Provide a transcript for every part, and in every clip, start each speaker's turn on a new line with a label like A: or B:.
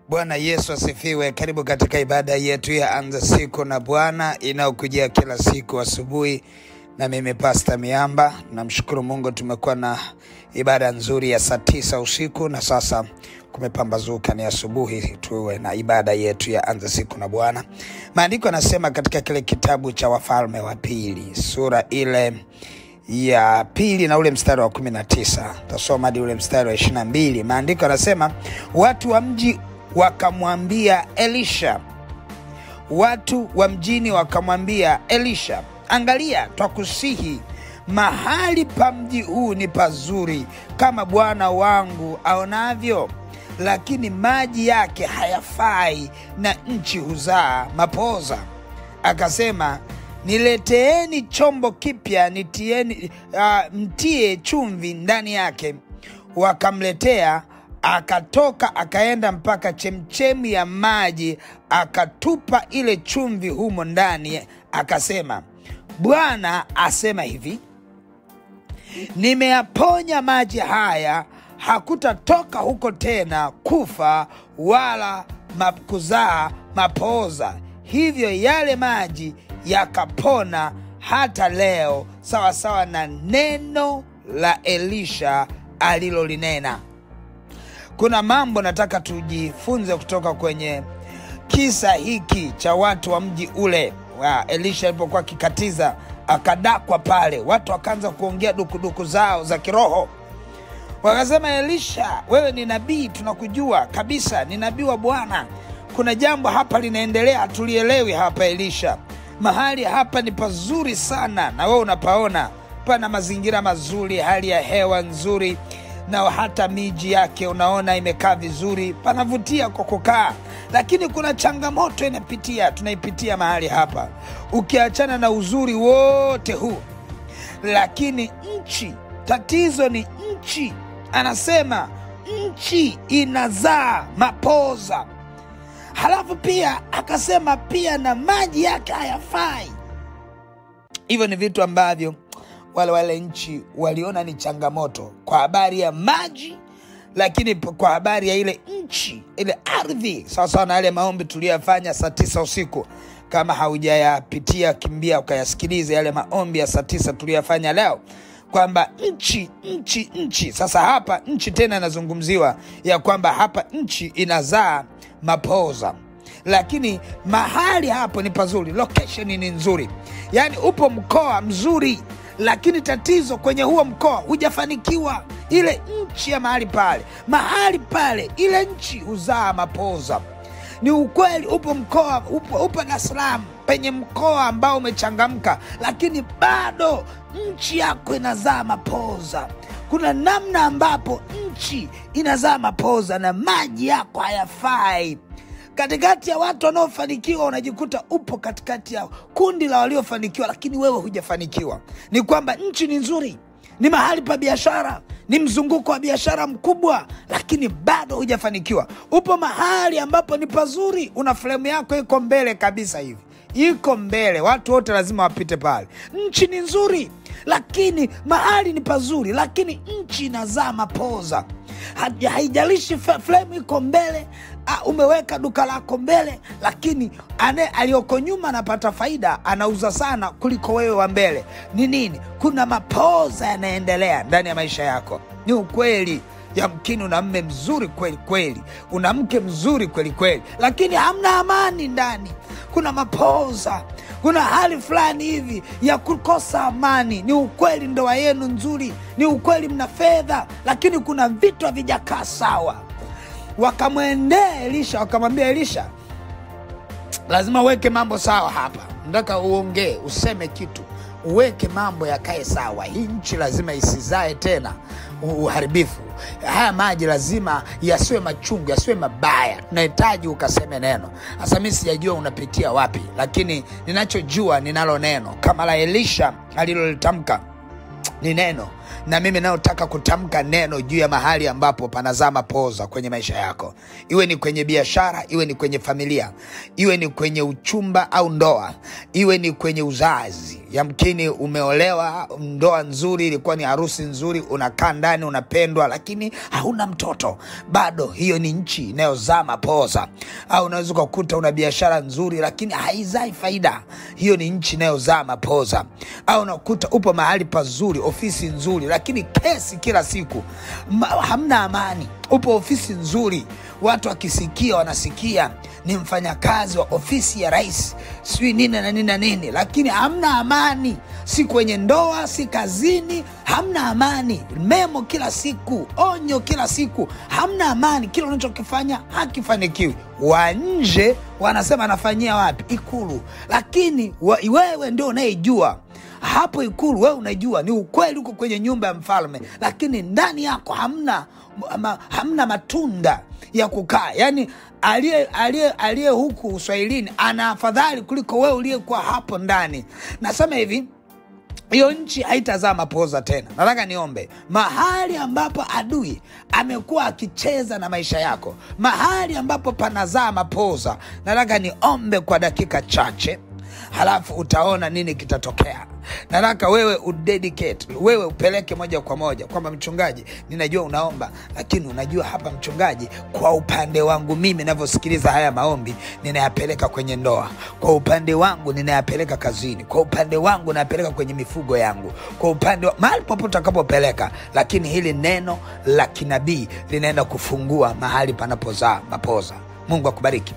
A: Bwana Yesu asifiwe. Karibu katika ibada yetu ya anza siku na Bwana inayokujia kila siku asubuhi, na mimi Pasta Miamba. Namshukuru Mungu, tumekuwa na ibada nzuri ya saa tisa usiku na sasa kumepambazuka, ni asubuhi, tuwe na ibada yetu ya anza siku na Bwana. Maandiko yanasema katika kile kitabu cha Wafalme wa Pili sura ile ya pili na ule mstari wa kumi na tisa tasoma hadi ule mstari wa ishirini na mbili maandiko yanasema watu wa mji wakamwambia Elisha, watu wa mjini wakamwambia Elisha, angalia, twakusihi mahali pa mji huu ni pazuri kama bwana wangu aonavyo, lakini maji yake hayafai na nchi huzaa mapoza. Akasema, nileteeni chombo kipya nitieni, uh, mtie chumvi ndani yake. Wakamletea, akatoka akaenda mpaka chemchemi ya maji, akatupa ile chumvi humo ndani, akasema, Bwana asema hivi, nimeyaponya maji haya, hakutatoka huko tena kufa wala ma- kuzaa mapoza. Hivyo yale maji yakapona hata leo, sawasawa sawa na neno la Elisha alilolinena. Kuna mambo nataka tujifunze kutoka kwenye kisa hiki cha watu wa mji ule wa Elisha alipokuwa akikatiza, akadakwa pale, watu wakaanza kuongea dukuduku zao za kiroho. Wakasema, Elisha, wewe ni nabii, tunakujua kabisa, ni nabii wa Bwana. Kuna jambo hapa linaendelea, hatulielewi hapa. Elisha, mahali hapa ni pazuri sana, na wewe unapaona, pana mazingira mazuri, hali ya hewa nzuri, na hata miji yake unaona imekaa vizuri, panavutia kwa kukaa, lakini kuna changamoto inapitia, tunaipitia mahali hapa, ukiachana na uzuri wote huu lakini nchi, tatizo ni nchi. Anasema nchi inazaa mapoza, halafu pia akasema pia na maji yake hayafai. Hivyo ni vitu ambavyo wale wale nchi waliona ni changamoto kwa habari ya maji, lakini p- kwa habari ya ile nchi, ile ardhi, sawasawa na yale maombi tuliyoyafanya saa tisa usiku. Kama haujayapitia, kimbia ukayasikilize yale maombi ya saa tisa tuliyoyafanya leo, kwamba nchi, nchi, nchi. Sasa hapa nchi tena inazungumziwa ya kwamba hapa nchi inazaa mapoza lakini mahali hapo ni pazuri, location ni nzuri, yaani upo mkoa mzuri, lakini tatizo kwenye huo mkoa hujafanikiwa. Ile nchi ya mahali pale, mahali pale, ile nchi huzaa mapoza. Ni ukweli, upo mkoa, upo, upo Dar es Salaam penye mkoa ambao umechangamka, lakini bado nchi yako inazaa mapoza. Kuna namna ambapo nchi inazaa mapoza na maji yako hayafai katikati ya watu wanaofanikiwa unajikuta upo katikati ya kundi la waliofanikiwa, lakini wewe hujafanikiwa. Ni kwamba nchi ni nzuri, ni mahali pa biashara, ni mzunguko wa biashara mkubwa, lakini bado hujafanikiwa. Upo mahali ambapo ni pazuri, una fremu yako iko mbele kabisa hivi, iko mbele, watu wote lazima wapite pale. Nchi ni nzuri, lakini mahali ni pazuri, lakini nchi inazaa mapoza. Haja- haijalishi fe- fremu iko mbele ah, umeweka duka lako mbele, lakini ane aliyoko nyuma anapata faida, anauza sana kuliko wewe wa mbele. Ni nini? Kuna mapoza yanaendelea ndani ya maisha yako. Ni ukweli. Yamkini una mme mzuri kweli kweli, una mke mzuri kweli kweli, lakini hamna amani ndani. Kuna mapoza, kuna hali fulani hivi ya kukosa amani. Ni ukweli, ndoa yenu nzuri, ni ukweli, mna fedha, lakini kuna vitu havijakaa sawa. Wakamwendea Elisha wakamwambia Elisha, lazima uweke mambo sawa hapa. Nataka uongee, useme kitu, uweke mambo yakae sawa. Hii nchi lazima isizae tena u- uharibifu. Haya maji lazima yasiwe machungu, yasiwe mabaya. Tunahitaji ukaseme neno. Sasa mi sijajua unapitia wapi, lakini ninachojua ninalo neno kama la Elisha alilolitamka ni neno na mimi nayotaka kutamka neno juu ya mahali ambapo panazaa mapoza kwenye maisha yako, iwe ni kwenye biashara, iwe ni kwenye familia, iwe ni kwenye uchumba au ndoa, iwe ni kwenye uzazi. Yamkini umeolewa, ndoa nzuri, ilikuwa ni harusi nzuri, unakaa ndani, unapendwa, lakini hauna mtoto bado. Hiyo ni nchi inayozaa mapoza. Au unaweza ukakuta una biashara nzuri, lakini haizai faida. Hiyo ni nchi inayozaa mapoza. Au unakuta upo mahali pazuri, ofisi nzuri, lakini kesi kila siku, Ma, hamna amani. Upo ofisi nzuri, watu wakisikia wanasikia ni mfanyakazi wa ofisi ya rais, sijui nini na nini na nini, lakini hamna amani, si kwenye ndoa, si kazini, hamna amani. Memo kila siku, onyo kila siku, hamna amani. Kila unachokifanya hakifanikiwi. Wa nje wanasema anafanyia wapi? Ikulu, lakini wa, wewe ndio unayejua hapo Ikulu. Wewe unajua ni ukweli, uko kwenye nyumba ya mfalme, lakini ndani yako hamna ma, hamna matunda ya kukaa. Yani aliye aliye aliye huku uswahilini ana afadhali kuliko wewe uliyekuwa hapo ndani. Nasema hivi hiyo nchi haitazaa mapoza tena. Nataka niombe mahali ambapo adui amekuwa akicheza na maisha yako, mahali ambapo panazaa mapoza, nataka niombe kwa dakika chache, halafu utaona nini kitatokea. Nataka wewe udedicate, wewe upeleke moja kwa moja kwamba mchungaji, ninajua unaomba, lakini unajua hapa mchungaji, kwa upande wangu mimi navyosikiliza haya maombi ninayapeleka kwenye ndoa, kwa upande wangu ninayapeleka kazini, kwa upande wangu nayapeleka kwenye mifugo yangu, kwa upande wa mahali popote utakapopeleka, lakini hili neno la kinabii linaenda kufungua mahali panapozaa mapoza. Mungu akubariki.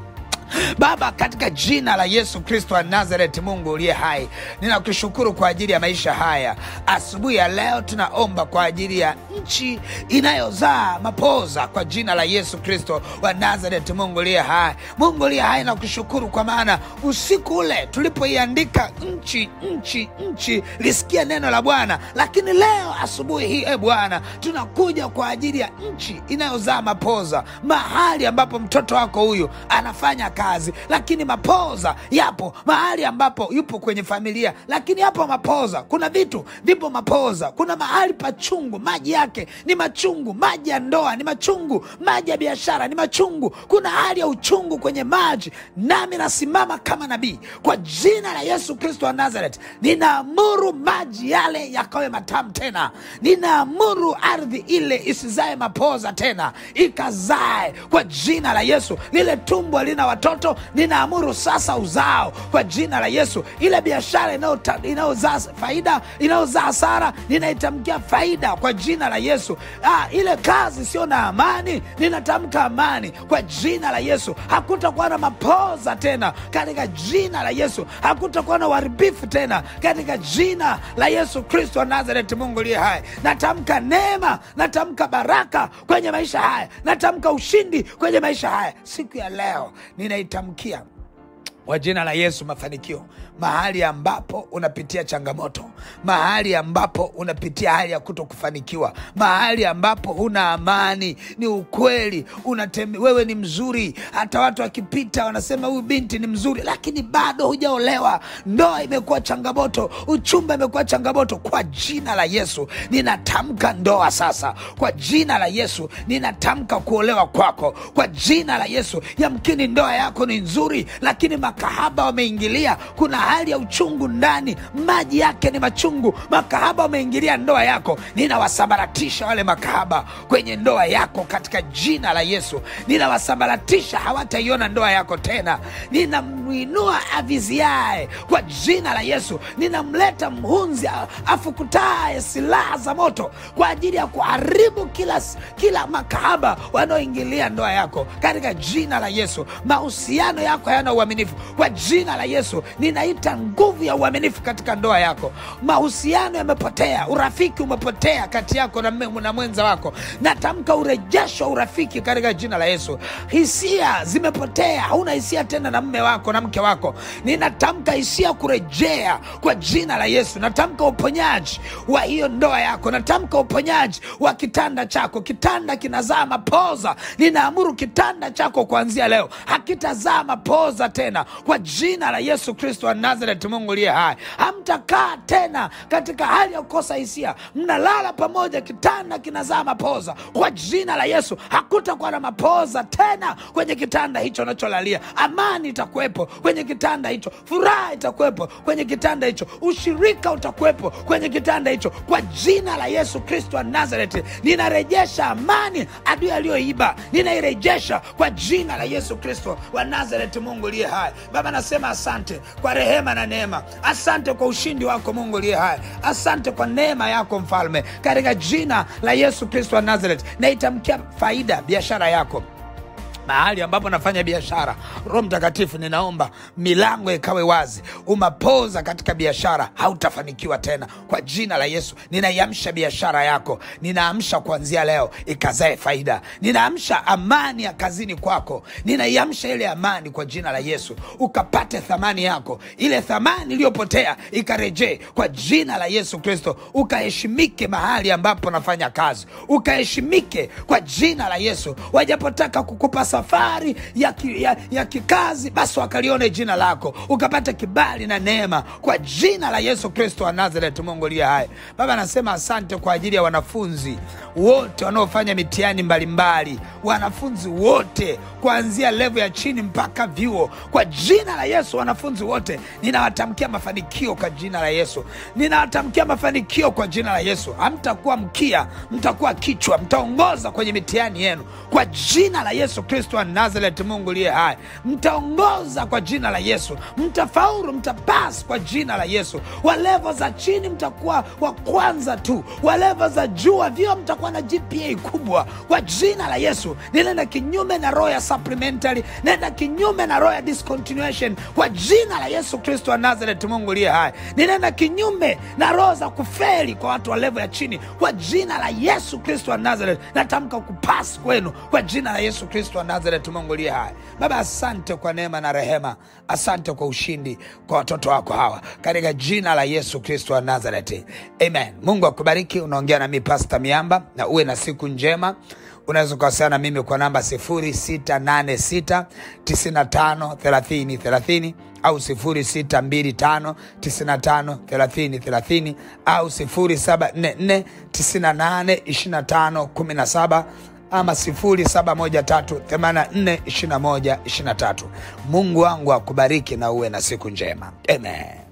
A: Baba, katika jina la Yesu Kristo wa Nazareti, Mungu uliye hai, ninakushukuru kwa ajili ya maisha haya. Asubuhi ya leo tunaomba kwa ajili ya nchi inayozaa mapoza kwa jina la Yesu Kristo wa Nazareti, Mungu uliye hai. Mungu uliye hai, nakushukuru kwa maana usiku ule tulipoiandika nchi, nchi, nchi, lisikia neno la Bwana, lakini leo asubuhi hii, e Bwana, tunakuja kwa ajili ya nchi inayozaa mapoza, mahali ambapo mtoto wako huyu anafanya kazi lakini mapoza yapo mahali ambapo yupo kwenye familia, lakini yapo mapoza. Kuna vitu vipo mapoza. Kuna mahali pachungu, maji yake ni machungu. Maji ya ndoa ni machungu, maji ya biashara ni machungu. Kuna hali ya uchungu kwenye maji, nami nasimama kama nabii kwa jina la Yesu Kristo wa Nazareth, ninaamuru maji yale yakawe matamu tena. Ninaamuru ardhi ile isizae mapoza tena, ikazae kwa jina la Yesu. Lile tumbo lina watoto ninaamuru sasa uzao kwa jina la Yesu. Ile biashara inayozaa faida inayozaa hasara ninaitamkia faida kwa jina la Yesu. Ah, ile kazi sio na amani ninatamka amani kwa jina la Yesu. Hakutakuwa na mapoza tena katika jina la Yesu. Hakutakuwa na uharibifu tena katika jina la Yesu Kristo wa Nazareti, Mungu aliye hai. Natamka neema, natamka baraka kwenye maisha haya, natamka ushindi kwenye maisha haya siku ya leo ninaitamkia kwa jina la Yesu mafanikio mahali ambapo unapitia changamoto, mahali ambapo unapitia hali ya kuto kufanikiwa, mahali ambapo huna amani. Ni ukweli unatembe, wewe ni mzuri, hata watu wakipita wanasema huyu binti ni mzuri, lakini bado hujaolewa. Ndoa imekuwa changamoto, uchumba imekuwa changamoto. Kwa jina la Yesu ninatamka ndoa sasa, kwa jina la Yesu ninatamka kuolewa kwako, kwa jina la Yesu. Yamkini ndoa yako ni nzuri, lakini makahaba wameingilia. Kuna hali ya uchungu ndani, maji yake ni machungu. Makahaba wameingilia ndoa yako, ninawasambaratisha wale makahaba kwenye ndoa yako katika jina la Yesu. Ninawasambaratisha, hawataiona ndoa yako tena. Ninamwinua aviziae kwa jina la Yesu. Ninamleta mhunzi afukutaye silaha za moto kwa ajili ya kuharibu kila, kila makahaba wanaoingilia ndoa yako katika jina la Yesu. Mahusiano yako hayana uaminifu kwa jina la Yesu. Ninaita nguvu ya uaminifu katika ndoa yako. Mahusiano yamepotea, urafiki umepotea kati yako na, na mwenza wako. Natamka urejesho wa urafiki katika jina la Yesu. Hisia zimepotea, hauna hisia tena na mme wako na mke wako. Ninatamka hisia kurejea kwa jina la Yesu. Natamka uponyaji wa hiyo ndoa yako, natamka uponyaji wa kitanda chako. Kitanda kinazaa mapoza, ninaamuru kitanda chako kuanzia leo hakitazaa mapoza tena kwa jina la yesu kristo wa nazareti mungu liye hai hamtakaa tena katika hali ya kukosa hisia mnalala pamoja kitanda kinazaa mapoza kwa jina la yesu hakutakuwa na mapoza tena kwenye kitanda hicho unacholalia amani itakuwepo kwenye kitanda hicho furaha itakuwepo kwenye kitanda hicho ushirika utakuwepo kwenye kitanda hicho kwa jina la yesu kristo wa nazareti ninarejesha amani adui aliyoiba ninairejesha kwa jina la yesu kristo wa nazareti mungu liye hai baba nasema asante kwa rehema na neema asante kwa ushindi wako mungu liye hai asante kwa neema yako mfalme katika jina la yesu kristo wa nazareti naitamkia faida biashara yako mahali ambapo nafanya biashara roho mtakatifu ninaomba milango ikawe wazi umapoza katika biashara hautafanikiwa tena kwa jina la yesu ninaiamsha biashara yako ninaamsha kuanzia leo ikazae faida ninaamsha amani ya kazini kwako ninaiamsha ile amani kwa jina la yesu ukapate thamani yako ile thamani iliyopotea ikarejee kwa jina la yesu kristo ukaheshimike mahali ambapo nafanya kazi ukaheshimike kwa jina la yesu wajapotaka kukupa safari ya, ki, ya, ya kikazi basi wakalione jina lako ukapata kibali na neema kwa jina la yesu kristo wa nazareti mungu liye hai baba anasema asante kwa ajili ya wanafunzi wote wanaofanya mitihani mbalimbali wanafunzi wote kuanzia levo ya chini mpaka vyuo kwa jina la yesu wanafunzi wote ninawatamkia mafanikio kwa jina la yesu ninawatamkia mafanikio kwa jina la yesu hamtakuwa mkia mtakuwa kichwa mtaongoza kwenye mitihani yenu kwa jina la yesu kristo wa nazareti mungu liye hai mtaongoza kwa jina la yesu mtafaulu mtapas kwa jina la yesu wa levo za chini mtakuwa wa kwanza tu wa levo za juu vio mtakuwa na gpa kubwa kwa jina la yesu ninaenda kinyume na roho ya supplementary naenda kinyume na roho ya discontinuation kwa jina la yesu kristo wa nazareti mungu liye hai ninaenda kinyume na roho za kufeli kwa watu wa levo ya chini kwa jina la yesu kristo wa nazareti natamka kupasi kwenu kwa jina la yesu kristo wa nazareti mungu liye hai baba asante kwa neema na rehema asante kwa ushindi kwa watoto wako hawa katika jina la yesu kristo wa nazareti amen mungu akubariki unaongea nami pasta miamba na uwe na siku njema unaweza ukawasiliana na mimi kwa namba 686 95 30 30 au 0625 95 30 30 au 0744 98 25 17 ama 0713842123 mungu wangu akubariki na uwe na siku njema amen